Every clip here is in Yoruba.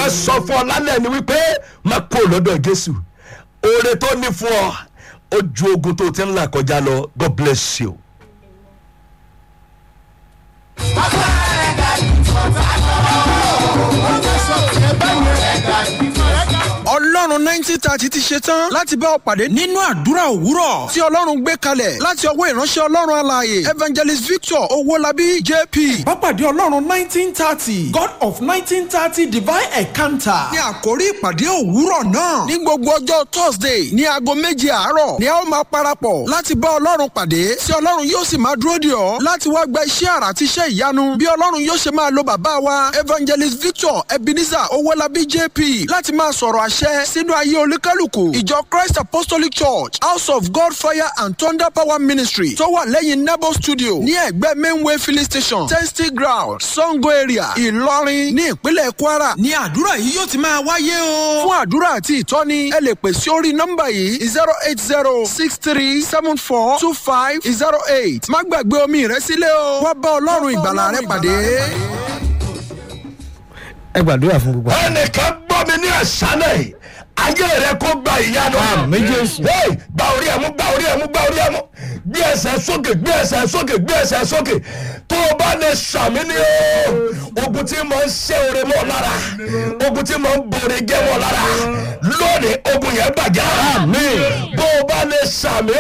sọ fún ọ lálẹ́ ni wípé má kó lọ́dọ̀ jésù oore tó ní fún ọ ó ju ogun tó ti ń là kọjá lọ god bless you. ọlọ́run nineteen thirty ti ṣe tán láti bá ọ pàdé nínú àdúrà òwúrọ̀ tí ọlọ́run gbé kalẹ̀ láti ọwọ́ ìránṣẹ́ ọlọ́run alààyè evangelist victor owólabí jp. Pápádé Ọlọ́run nineteen thirty God of nineteen thirty divine encounter. ní àkórí ìpàdé òwúrọ̀ náà ní gbogbo ọjọ́ thursday ní aago méje àárọ̀ ni a ó máa parapọ̀ láti bá ọlọ́run pàdé tí ọlọ́run yóò sì máa dúró dè ọ́ láti wá gba iṣẹ́ àrà àti iṣẹ́ ìyanu bí ọlọ́run yóò ṣe máa lo bàbá wa evangelist victor ebenezer owólabí jp láti máa sọ̀rọ̀ àṣẹ sínú ayé olúkálùkù ìjọ christ apostolic church house of god fire and thunder power ministry tó wà lẹ́yìn nebo studio ní ẹ̀gbẹ́ mainway filling station testing ground sango area ìlọrin ní ìpínlẹ̀ kwara ní àdúrà yìí yóò ti máa wáyé o. fún àdúrà àti ìtọ́ni ẹ lè pè sí orí nọ́mbà yìí zero eight zero six three seven four two five zero eight má gbàgbé omi rẹ sílẹ̀ o wá bá ọlọ́run ìgbàlà rẹ pàdé. ẹ gbàdúrà fún gbogbo àwọn. ẹnìkan gbọ́ mi ní àṣálẹ̀ yìí ayé rẹ kó gba ìyanu. Àmín Jésù. Hey, gba orí ẹ̀mú gba orí ẹ̀mú gba orí ẹ̀mú gbé ẹsẹ̀ sókè gbé ẹsẹ̀ sókè gbé ẹsẹ̀ sókè tó o bá lè sàmì ní o ogun tí mo ń ṣe oore mọ́ lára ogun tí mo ń bòrè jẹ́ mọ́ lára lónìí ogun yẹn bàjẹ́. Àmín. bó o bá lè sàmì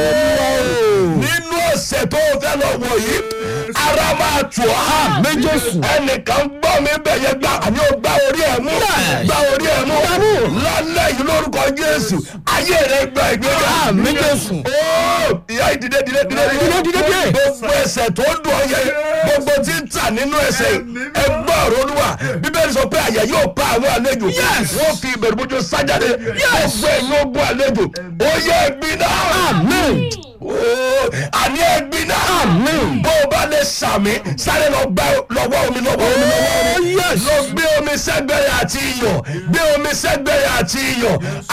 nínú ọ̀sẹ̀ tó o fẹ́ lọ wọ̀ yìí ara máa tù ọ́. Àmín Jésù. ẹnìkan gbọ́ mi bẹ̀yẹ gbà àní o gbá orí ẹ̀ mú gbá orí ẹ̀ mú lálẹ́ yìí lórúkọ jésù ayé rẹ̀ gba ìgbéga. Àmín Jésù. Ó, ìyá ìdílé dílé dílé Dídé, dídé, dídé. gbogbo ẹsẹ̀ tó dùn ọ yẹ gbogbo tí ń tà nínú ẹsẹ̀ yìí ẹ gbọ́ ọ̀rọ̀ olúwa bíbélì sọ pé àyà yóò pa àwọn àlejò wọ́n fi ìbẹ̀rù bójú sájáde gbogbo ẹ̀yin ogun àlejò ó yẹ ẹgbin náà Àmín. Ó, àní ẹgbin náà Àmín. bó o bá lè sàmì sáré lọ gbá lọ́wọ́ omi lọ́wọ́ omi lọ́wọ́ omi lọ gbé omi sẹ́gbẹ̀rẹ̀ àti iyọ̀ gbé omi sẹ́gbẹ̀rẹ̀ àti iyọ̀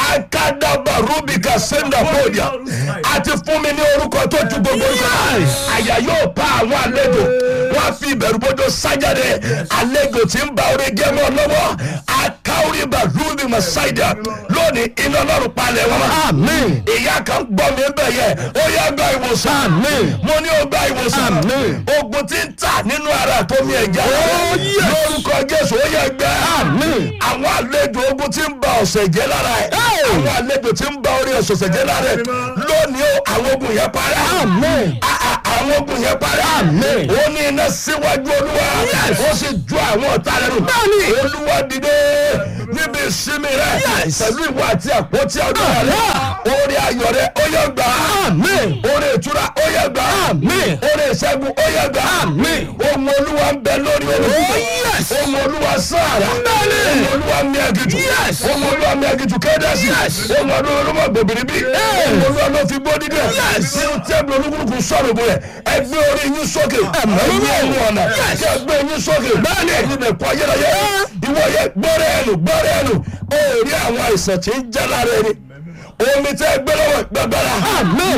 akadaba rubika senda podia àti fún mi ní orúkọ tó ju gbogbo orúkọ náà. àyà yóò pa àwọn àlejò wọn á fi ìbẹ̀rù bójú sájáde àlejò tí ń bá orí gẹ́mọ́ lọ́wọ́ akáwúrìbà rubi masaida lónìí iná lọ́rùn palẹ̀ wọn. Àmín. ìyá kan gbọ́ mi bẹ̀ yẹ ó yá gba ìwòsàn Àmín. mo ní ó gba ìwòsàn Àmín. ogun tí ń tà nínú ara tó mi ẹ̀jẹ̀ Oh, yes. lórúkọ jésù ó yẹ gbẹ Àmín. àwọn àlejò ogun tí ń ba ọ̀sẹ̀ jẹ́ lára ẹ̀ Hey. àwọn àlejò tí ń ba orí ọ̀sẹ̀ jẹ́ lára ẹ̀ lónìí ó àwọn ogun yẹn parẹ́ Àmín. A- a- àwọn ogun yẹn parẹ́ Àmín. ó ní iná síwájú olúwa ó sì ju àwọn ọ̀tá rẹ̀ nù Bẹ́ẹ̀ni. olúwa dìde níbi ìsinmi rẹ̀ Yes. pẹ̀lú ìwà àti àpótí ọdún rẹ̀ orí ayọ̀ rẹ̀ ó yẹ gbà á Àmín. orí ìtura ó yẹ gbà á Àmín. orí ìṣẹ́gun ó yẹ gbà á Àmín. ohun olúwa ń bẹ lórí olùkọ́ Oh, yes. ohun olúwa sáàrà Bẹ́ẹ̀ni. ohun olúwa mi ẹ̀gìtù Yes. ohun olúwa mi ẹ̀gìtù kédàsì ohun olúwa gbòbìrì bí ohun olúwa ló fi gbó dídẹ̀ nínú tẹ́bù olúkúlùkù sọ̀rọ̀ bò yẹ ẹgbẹ́ orí yín sókè ẹgbẹ́ ẹnu ọ̀nà kí ẹgbẹ́ yín sókè bẹ́ẹ̀ni ẹ̀yin lè kọ́ ayérayé ìwọ yẹ gbọ́rẹ́ ẹnu gbọ́rẹ́ ẹnu ó rí àwọn àìsàn tí ń jẹ́ lára ẹni omi tẹ́ gbẹ́ lọ́wọ́ gbàgbára Àmín.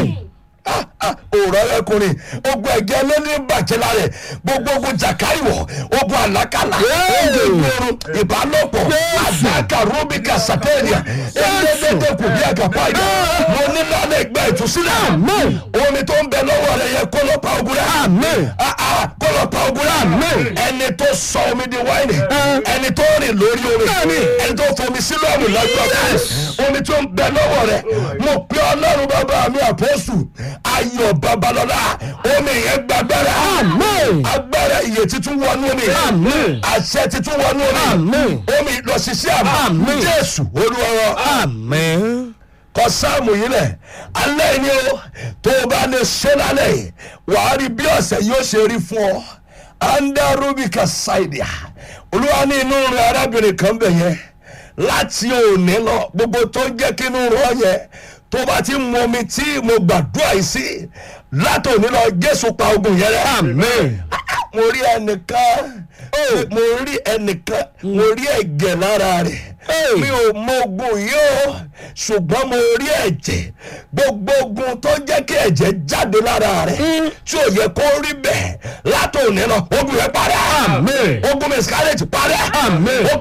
òòrọ̀ ẹkùnrin ogun ẹ̀jẹ̀ lóní bàjẹ́ lára ẹ̀ gbogbo ogun jàkáìwọ̀ ogun àlákàlà ogun ìgboro ìbálòpọ̀ àdáka rúbíkà sàtẹ́ẹ̀nìà ẹ̀ẹ́dẹ́gbẹ́dẹ́ kù bí àgàpá ìdá mo ní lálẹ́ ìgbà ìtúsílẹ̀ Àmín. omi tó ń bẹ lọ́wọ́ rẹ̀ yẹ kó ló pa ogun rẹ̀ Àmín. Ah, ah, kó ló pa ogun rẹ̀ Àmín. ẹni tó sọ omi di wáìnì ẹni tó rìn lórí omi ẹni tó fomi sílọ́ọ̀mù lọ́jọ́ omi tó ń bẹ lọ́wọ́ rẹ̀ mo pe ọlọ́run bàbá mi àpọ́sù ayọ̀ babalọ́lá omi yẹn gbàgbára Àmín. agbára iye titun wọnú omi Àmín. àṣẹ titun wọnú omi Àmín. omi lọ ṣiṣẹ́ àmì Àmín. jésù olúwa Àmín. kọ sáàmù yìí lẹ̀ alẹ́ yìí ni o tó o bá lè ṣe lálẹ́ yìí wàá rí bí ọ̀sẹ̀ yóò ṣe rí fún ọ anda rubika saidia olúwa ní inú rẹ arábìnrin kan bẹ̀ yẹn láti òní lọ gbogbo tó ń jẹ́ kí inú rọ yẹn tó bá ti mú omi tí mo gbàdúrà yìí sí láti òní lọ jésù pa ogun yẹn rẹ Àmín. mo rí ẹnìkan mo rí ẹnìkan mo rí ẹ̀gẹ̀ lára rẹ̀ mi ò mọ ogun yìí o ṣùgbọ́n mo rí ẹ̀jẹ̀ gbogbo ogun tó jẹ́ kí ẹ̀jẹ̀ jáde lára rẹ̀ tí ò yẹ kó rí bẹ́ẹ̀ látòní lọ ogun yẹn parẹ́ Àmín. ogun miscarriage parẹ́ Àmín. Ogun- ah,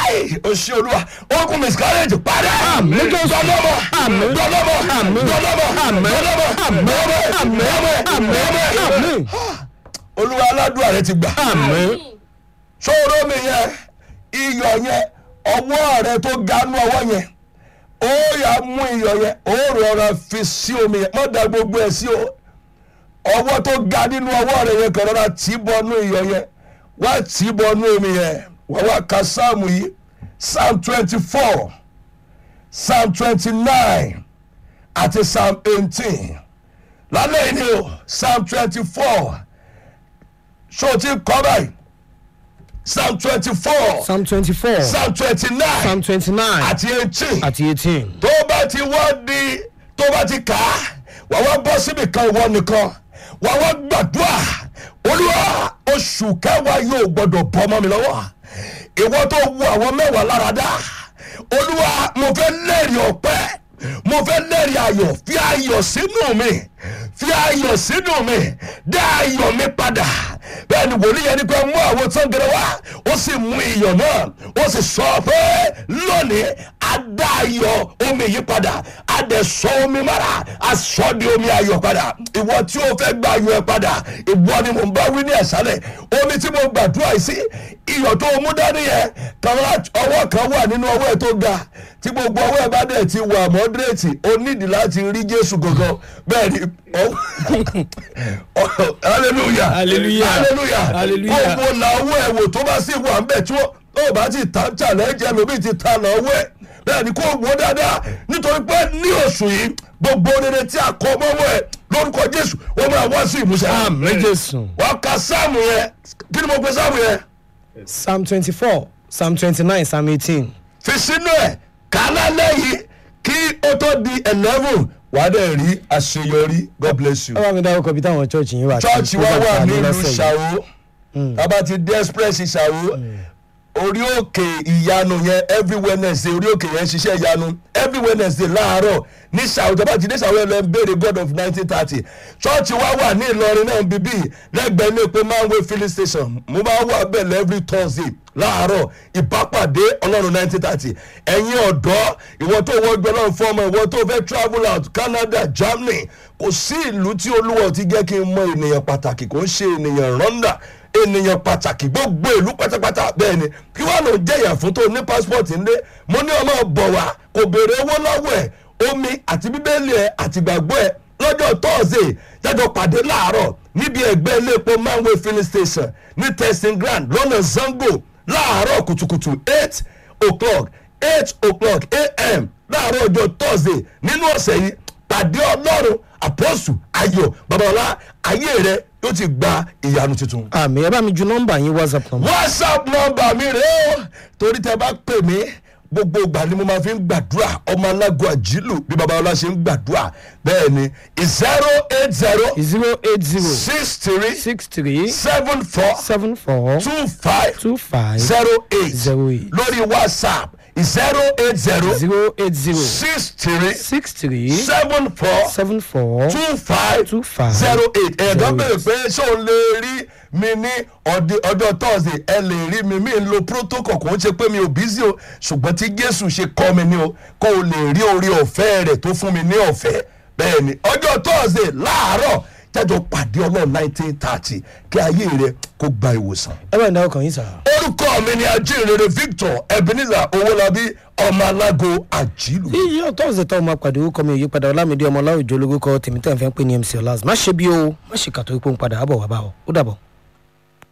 Ai, o ṣe olúwa ogun miscarriage padà Àmín Jésù. dọlọmọ Àmín. dọlọmọ Àmín. dọlọmọ Àmín. dọlọmọ Àmín. dọlọmọ Àmín. dọlọmọ Àmín. olúwa aládùn rẹ ti gbà Àmín. sọ̀rọ̀ mi yẹn iyọ̀ yẹn ọwọ́ rẹ tó ganú ọwọ́ yẹn ó yà mú iyọ̀ yẹn ó rọra fi sí omi yẹn má da gbogbo ẹ̀ sí o ọwọ́ tó ga nínú ọwọ́ rẹ yẹn kàn rọra tì í bọnú iyọ̀ yẹn wá tì í bọnú omi yẹn wá wá ka sáàmù yìí psalm twenty four psalm twenty nine àti psalm eighteen lálẹ́ yìí ni o psalm twenty four ṣó o ti kọ́ báyìí psalm twenty four Psalm twenty-four. psalm twenty nine Psalm twenty-nine. àti eighteen àti eighteen. tó bá ti wá di tó bá ti kà á wà wá bọ́ síbi kan ìwọ nìkan wà wá gbàdúrà olúwa oṣù kẹwàá yóò gbọdọ̀ bọ́ ọmọ mi lọ́wọ́ ìwọ tó wu àwọn mẹ́wàá lára dá olúwa mo fẹ́ lẹ́rìí ọpẹ́ mo fẹ́ lẹ́rìí ayọ̀ fi ayọ̀ sínú mi fi ayọ̀ sínú mi dá ayọ̀ mi padà bẹ́ẹ̀ ni wòlíì yẹn ni pé mú àwọn tó ń gẹrẹ wá ó sì mú iyọ̀ náà ó sì sọ pé lónìí a dá ayọ̀ omi yìí padà a dẹ̀ sọ omi mara a sọ di omi ayọ̀ padà ìwọ tí o fẹ́ gba ayọ̀ ẹ padà ìwọ ni mo ń bá wí ní ẹ̀sálẹ̀ omi tí mo gbàdúrà yìí sí iyọ̀ tó o mú dání yẹn kan lá- ọwọ́ kan wà nínú ọwọ́ ẹ tó ga tí gbogbo ọwọ́ ẹ bá dẹ̀ ti wà mọ́dírètì o nídìí láti rí jésù gangan bẹ́ẹ̀ ni ọ- ọ- hallelujah Hallelujah. hallelujah Hallelujah. gbogbo làwọ̀ ẹ̀ wò tó bá sì wà ń bẹ̀ tí wọ́n ó bá ti ta challenge ẹlòmíì ti ta lọ́wọ́ ẹ̀ bẹ́ẹ̀ ni kò wò dáadáa nítorí pé ní oṣù yìí gbogbo rere tí a kọ mọ́wọ́ ẹ̀ lórúkọ jésù wọ́n máa wá sí ìmúṣẹ. Àmín Jésù. wàá ka sáàmù yẹn kí ni mo pe sáàmù yẹn Psalm twenty-four. Psalm twenty-nine. Psalm eighteen. fi sínú ẹ̀ kálá lẹ́yìn kí ó tó di eleven wàá dẹ̀ rí àṣeyọrí god bless you. Ẹ bá mi dárúkọ bí táwọn chọ́ọ̀chì yín wà. tí chọ́ọ̀chì wa program wà ta ní nílùú lọ́sẹ̀ yìí. ṣàwó tábà ti dé express ṣàwó orí òkè ìyanu yẹn every wednesday orí òkè yẹn ṣiṣẹ́ ìyanu every wednesday láàárọ̀ ní ṣàwó tábà ti dé ṣàwó ẹ̀ lọ ń béèrè god of nineteen thirty chọ́ọ̀chì wa wà ní ìlọrin náà bíbí lẹ́gbẹ̀ẹ́ ilé pé manway filling station mo máa wà bẹ́ẹ̀ every thursday láàárọ̀ ìbápàdé ọlọ́run nineteen thirty ẹ̀yin ọ̀dọ́ ìwọ tó wọ́jú ọlọ́run fún ọmọ ìwọ tó fẹ́ travel out canada germany kò sí ìlú tí olúwa ti jẹ́ kí n mọ ènìyàn pàtàkì kò ń ṣe ènìyàn rọ́ndà ènìyàn pàtàkì gbogbo ìlú pátápátá bẹ́ẹ̀ ni kí wàá lọ jẹ̀yà fún tó ní passport ńlẹ̀ mo ní ọmọ bọ̀ wá kò béèrè owó lọ́wọ́ ẹ̀ omi àti bíbélì ẹ̀ àti gbàgbọ́ ẹ̀ lọ́jọ́ thursday jájọ pàdé láàárọ̀ níbi ẹgbẹ́ iléepo manway filling station ní testing ground lọ́nà zango láàárọ̀ kùtùkùtù eight o'clock eight o'clock a.m. láàárọ̀ ọjọ́ thursday nínú ọ̀sẹ̀ yìí pàdé ọlọ́run àpọ́sù ayọ̀ babalá ayé rẹ yóò ti gba ìyanu tuntun. Àmì ẹ bá mi ju nọ́mbà yín WhatsApp nọ́mbà. whatsapp nọmba mi rèé o torí tẹ bá pè mí gbogbo ìgbà ni mo máa fi ń gbàdúrà ọmọ alágọ àjílù bí babalọla ṣe ń gbàdúrà bẹ́ẹ̀ ni zero eight zero zero eight zero six three six three seven four seven four two five two five zero eight zero eight lórí whatsapp zero eight zero zero eight zero six three six three seven four seven four two five two five zero eight ẹ̀ẹ́dọ́ zero bèrè eight. pé ṣé o lè rí mi ní ọdẹ- ọjọ́ thursday ẹ lè rí mi mi ń lo protocol kò ń ṣe pé mi ò busy o ṣùgbọ́n tí jésù ṣe kọ́ mi ní o kó o lè rí orí ọ̀fẹ́ rẹ̀ tó fún mi ní ọ̀fẹ́ bẹ́ẹ̀ ni ọjọ́ thursday láàárọ̀ jájọ pàdé ọlọ́run nineteen thirty kí ayé rẹ kó gba ìwòsàn ẹ bá mi dárúkọ yín sà. orúkọ mi ni ajínrere victor ebenezer owólabí ọmọ alágo àjílù. yíyí ọtọ́ ọ̀sẹ̀ tó máa pàdé orúkọ mi òyípadà ọlámídé ọmọ ọláòjò olórúkọ tèmi tẹ̀ ń fẹ́ pé ní mc ọlá má ṣe bí o má ṣe kàtó ipò ń padà àbọ̀ wá bá ọ ó dàbọ̀.